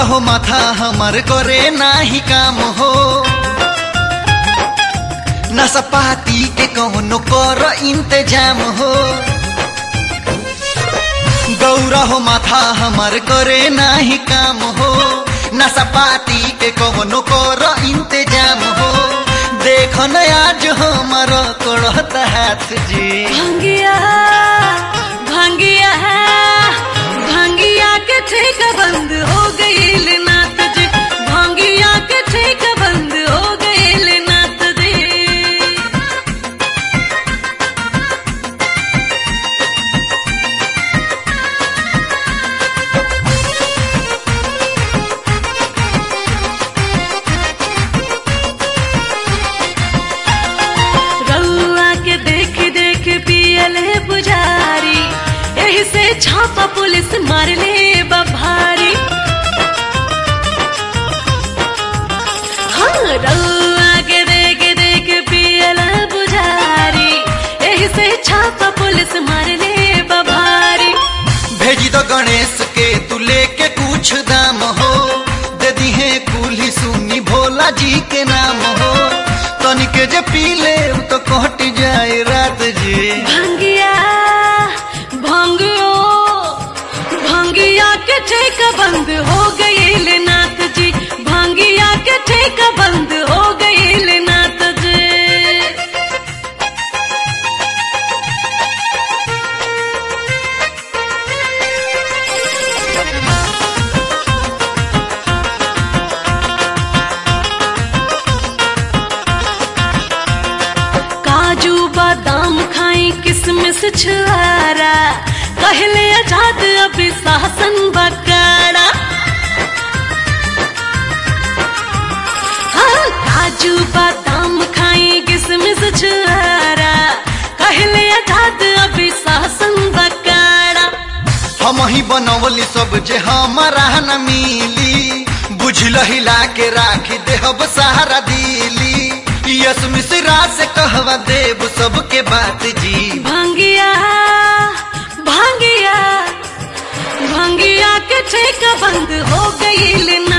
गौरा हो माथा हमार करे नाही काम हो नसपाती के कौनो कर इंतजाम हो गौरा हो माथा हमार करे नाही काम हो नसपाती के कौनो कर इंतजाम हो देख न आज हमार कड़त हाथ जी भंगिया भंगिया भंगिया के ठेका बंद हो गईल नात जी भंगिया के ठेका बंद हो गईल नात जी रउआ के देख देख पियले पुजारी एही से छापा पुलिस मारले बभारी हाँ रउआ के देख देख पियले पुजारी एही से छापा पुलिस मारले बभारी भेजी दो गणेश के तू लेके कुछ दाम हो दे दी है कुली सुनी भोला जी के नाम हो तनिके जे पी ले तो कट जाए रात जी भंगिया भंगियो भंगिया के ठेका बंद हो गईल नाथ जी भंगिया के ठेका बंद हो गईल नाथ जी काजू बादाम खाई किसमिस छुआरा कहले आजाद अभी शासन बकारा हाँ काजू बादाम खाई किसमिस छुआरा कहले आजाद अभी शासन बकारा हम ही बनवली सब जे हमारा न मिली बुझल हिला के राखी देहब सहारा दिली यस मिश्रा से कहवा देव सबके बात जी भंगिया भंगिया भंगिया के ठेका बंद हो गईल